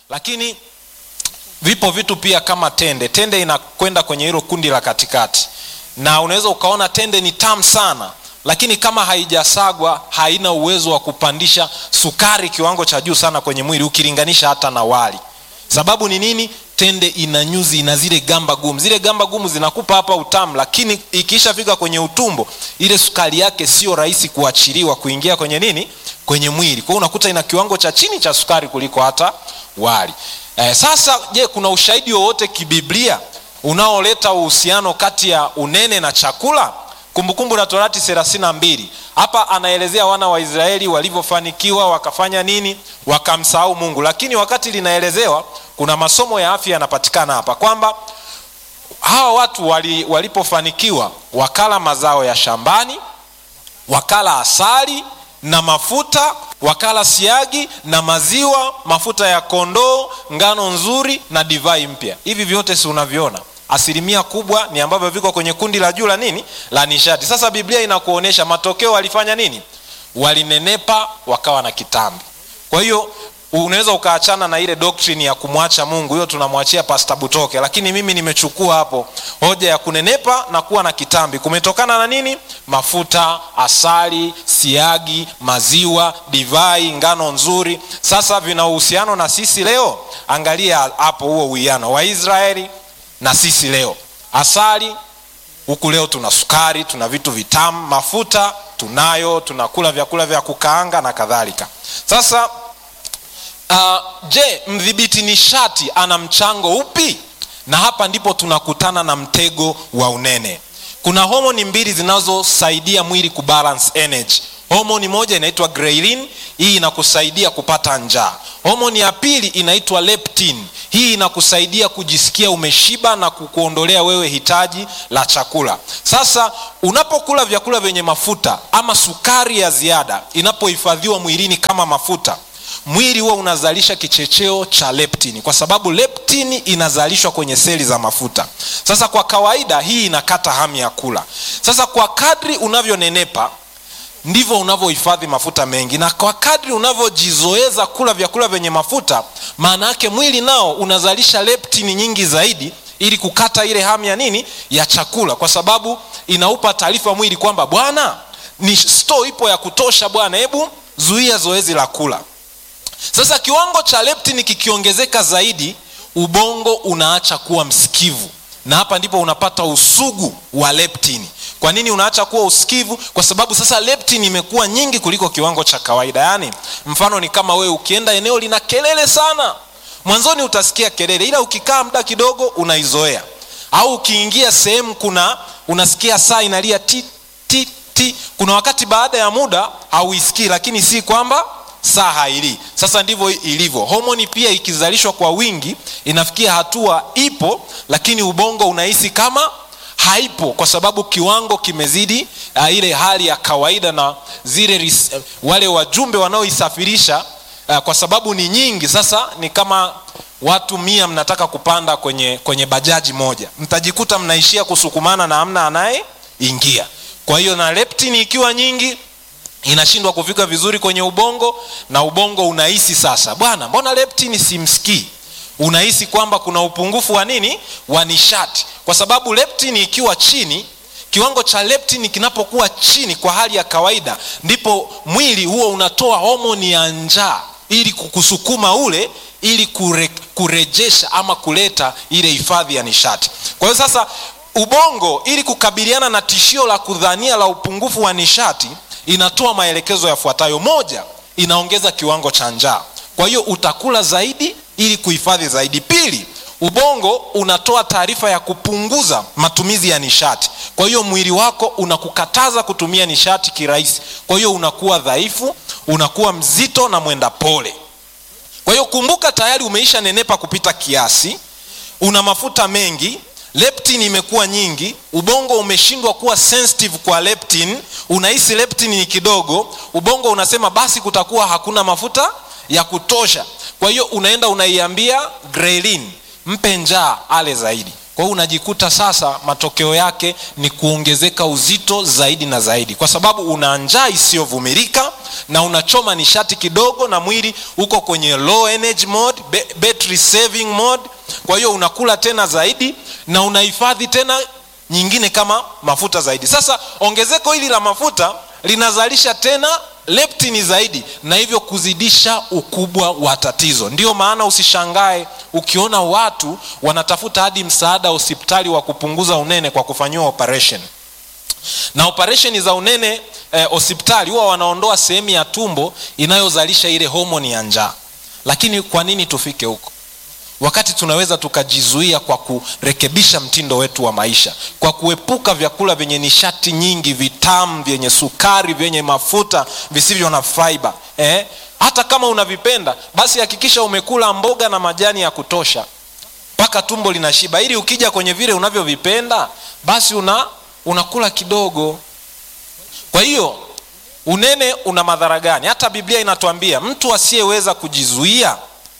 lakini vipo vitu pia kama tende tende inakwenda kwenye hilo kundi la katikati na unaweza ukaona tende ni tamu sana lakini kama haijasagwa haina uwezo wa kupandisha sukari kiwango cha juu sana kwenye mwili ukilinganisha hata na wali sababu ni nini tende ina nyuzi ina zile gamba gumu zile gamba gumu zinakupa hapa utamu lakini ikishafika kwenye utumbo ile sukari yake sio rahisi kuachiliwa kuingia kwenye nini kwenye mwili kwa hiyo unakuta ina kiwango cha chini cha sukari kuliko hata wali eh, sasa je kuna ushahidi wowote kibiblia unaoleta uhusiano kati ya unene na chakula kumbukumbu la torati thelathini na mbili hapa anaelezea wana wa israeli walivyofanikiwa wakafanya nini wakamsahau mungu lakini wakati linaelezewa kuna masomo ya afya yanapatikana hapa kwamba hawa watu wali, walipofanikiwa wakala mazao ya shambani wakala asali na mafuta wakala siagi na maziwa mafuta ya kondoo ngano nzuri na divai mpya hivi vyote si unaviona asilimia kubwa ni ambavyo viko kwenye kundi la juu la nini la nishati sasa biblia inakuonyesha matokeo walifanya nini walinenepa wakawa na kitambi kwa hiyo unaweza ukaachana na ile doctrine ya kumwacha mungu hiyo tunamwachia pasta butoke lakini mimi nimechukua hapo hoja ya kunenepa na kuwa na kitambi kumetokana na nini mafuta asali siagi maziwa divai ngano nzuri sasa vina uhusiano na sisi leo angalia hapo huo uwiano waisraeli na sisi leo asali huku leo tuna sukari tuna vitu vitamu mafuta tunayo tunakula vyakula vya kukaanga na kadhalika sasa uh, je mdhibiti nishati ana mchango upi na hapa ndipo tunakutana na mtego wa unene kuna homoni mbili zinazosaidia mwili kubalance energy homoni moja inaitwa ghrelin hii inakusaidia kupata njaa homoni ya pili inaitwa leptin hii inakusaidia kujisikia umeshiba na kukuondolea wewe hitaji la chakula sasa unapokula vyakula vyenye mafuta ama sukari ya ziada inapohifadhiwa mwilini kama mafuta mwili huwa unazalisha kichecheo cha leptini kwa sababu leptini inazalishwa kwenye seli za mafuta sasa kwa kawaida hii inakata hamu ya kula sasa kwa kadri unavyonenepa ndivyo unavyohifadhi mafuta mengi na kwa kadri unavyojizoeza kula vyakula vyenye mafuta maana yake mwili nao unazalisha leptini nyingi zaidi ili kukata ile hamu ya nini ya chakula kwa sababu inaupa taarifa mwili kwamba bwana ni sto ipo ya kutosha bwana hebu zuia zoezi la kula sasa kiwango cha leptini kikiongezeka zaidi ubongo unaacha kuwa msikivu na hapa ndipo unapata usugu wa leptini kwa nini unaacha kuwa usikivu kwa sababu sasa leptin imekuwa nyingi kuliko kiwango cha kawaida yaani mfano ni kama wewe ukienda eneo lina kelele sana mwanzoni utasikia kelele ila ukikaa muda kidogo unaizoea au ukiingia sehemu kuna unasikia saa inalia ti ti ti kuna wakati baada ya muda hauisikii lakini si kwamba saa hailii sasa ndivyo ilivyo homoni pia ikizalishwa kwa wingi inafikia hatua ipo lakini ubongo unahisi kama haipo kwa sababu kiwango kimezidi uh, ile hali ya kawaida na zile ris, uh, wale wajumbe wanaoisafirisha uh, kwa sababu ni nyingi sasa ni kama watu mia mnataka kupanda kwenye kwenye bajaji moja mtajikuta mnaishia kusukumana na amna anayeingia kwa hiyo na leptini ikiwa nyingi inashindwa kufika vizuri kwenye ubongo na ubongo unahisi sasa bwana mbona leptini simsikii unahisi kwamba kuna upungufu wa nini wa nishati kwa sababu leptini ikiwa chini kiwango cha leptini kinapokuwa chini kwa hali ya kawaida ndipo mwili huo unatoa homoni ya njaa ili kukusukuma ule ili kure, kurejesha ama kuleta ile hifadhi ya nishati kwa hiyo sasa ubongo ili kukabiliana na tishio la kudhania la upungufu wa nishati inatoa maelekezo yafuatayo moja inaongeza kiwango cha njaa kwa hiyo utakula zaidi ili kuhifadhi zaidi pili ubongo unatoa taarifa ya kupunguza matumizi ya nishati kwa hiyo mwili wako unakukataza kutumia nishati kirahisi kwa hiyo unakuwa dhaifu unakuwa mzito na mwenda pole kwa hiyo kumbuka tayari umeisha nenepa kupita kiasi una mafuta mengi leptin imekuwa nyingi ubongo umeshindwa kuwa sensitive kwa leptin unahisi leptin ni kidogo ubongo unasema basi kutakuwa hakuna mafuta ya kutosha kwa hiyo unaenda unaiambia grelin mpe njaa ale zaidi kwa hiyo unajikuta sasa matokeo yake ni kuongezeka uzito zaidi na zaidi kwa sababu una njaa isiyovumilika na unachoma nishati kidogo na mwili uko kwenye low energy mode, battery saving mode kwa hiyo unakula tena zaidi na unahifadhi tena nyingine kama mafuta zaidi sasa ongezeko hili la mafuta linazalisha tena leptini zaidi na hivyo kuzidisha ukubwa wa tatizo ndiyo maana usishangae ukiona watu wanatafuta hadi msaada hospitali wa kupunguza unene kwa kufanyiwa operation na operesheni za unene hospitali eh, huwa wanaondoa sehemu ya tumbo inayozalisha ile homoni ya njaa lakini kwa nini tufike huko wakati tunaweza tukajizuia kwa kurekebisha mtindo wetu wa maisha kwa kuepuka vyakula vyenye nishati nyingi vitamu vyenye sukari vyenye mafuta visivyo na fiber eh? hata kama unavipenda basi hakikisha umekula mboga na majani ya kutosha mpaka tumbo linashiba ili ukija kwenye vile unavyovipenda basi una unakula kidogo kwa hiyo unene una madhara gani hata biblia inatuambia mtu asiyeweza kujizuia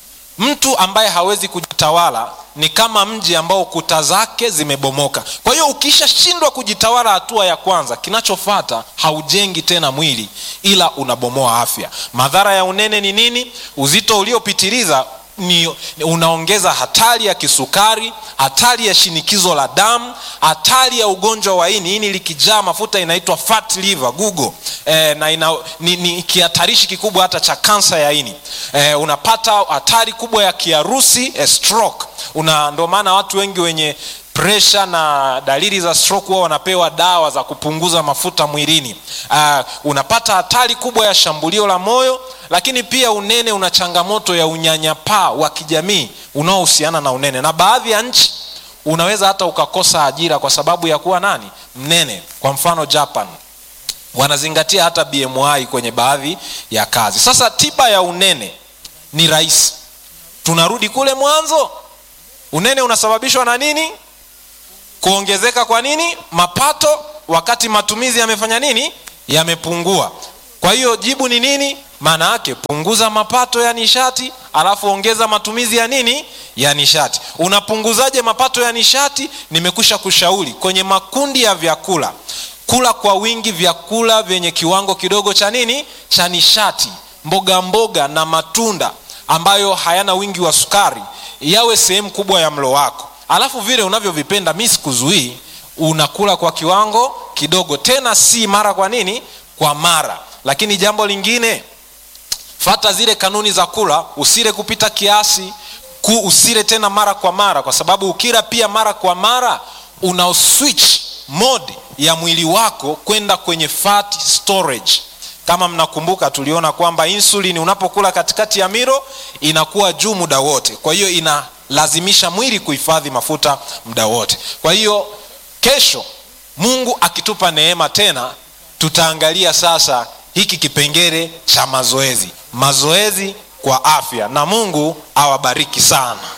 mtu ambaye hawezi kujitawala ni kama mji ambao kuta zake zimebomoka kwa hiyo ukishashindwa kujitawala hatua ya kwanza kinachofata haujengi tena mwili ila unabomoa afya madhara ya unene ni nini uzito uliopitiliza ni unaongeza hatari ya kisukari hatari ya shinikizo la damu hatari ya ugonjwa wa ini ini likijaa mafuta inaitwa fat liver google e, na ina, ni, ni kihatarishi kikubwa hata cha kansa ya ini e, unapata hatari kubwa ya kiharusi e, stroke una ndio maana watu wengi wenye presha na dalili za stroke huwa wanapewa dawa za kupunguza mafuta mwilini uh, unapata hatari kubwa ya shambulio la moyo lakini pia unene una changamoto ya unyanyapaa wa kijamii unaohusiana na unene na baadhi ya nchi unaweza hata ukakosa ajira kwa sababu ya kuwa nani mnene kwa mfano japan wanazingatia hata bmi kwenye baadhi ya kazi sasa tiba ya unene ni rahisi tunarudi kule mwanzo unene unasababishwa na nini kuongezeka kwa nini mapato wakati matumizi yamefanya nini yamepungua kwa hiyo jibu ni nini maana yake punguza mapato ya nishati alafu ongeza matumizi ya nini ya nishati unapunguzaje mapato ya nishati nimekusha kushauri kwenye makundi ya vyakula kula kwa wingi vyakula vyenye kiwango kidogo cha nini cha nishati mboga mboga na matunda ambayo hayana wingi wa sukari yawe sehemu kubwa ya mlo wako alafu vile unavyovipenda mi sikuzuii unakula kwa kiwango kidogo tena si mara kwa nini kwa mara lakini jambo lingine fata zile kanuni za kula usile kupita kiasi ku usile tena mara kwa mara kwa sababu ukila pia mara kwa mara una switch mode ya mwili wako kwenda kwenye fat storage kama mnakumbuka tuliona kwamba insulin unapokula katikati ya miro inakuwa juu muda wote kwa hiyo inalazimisha mwili kuhifadhi mafuta muda wote kwa hiyo kesho mungu akitupa neema tena tutaangalia sasa hiki kipengele cha mazoezi mazoezi kwa afya na mungu awabariki sana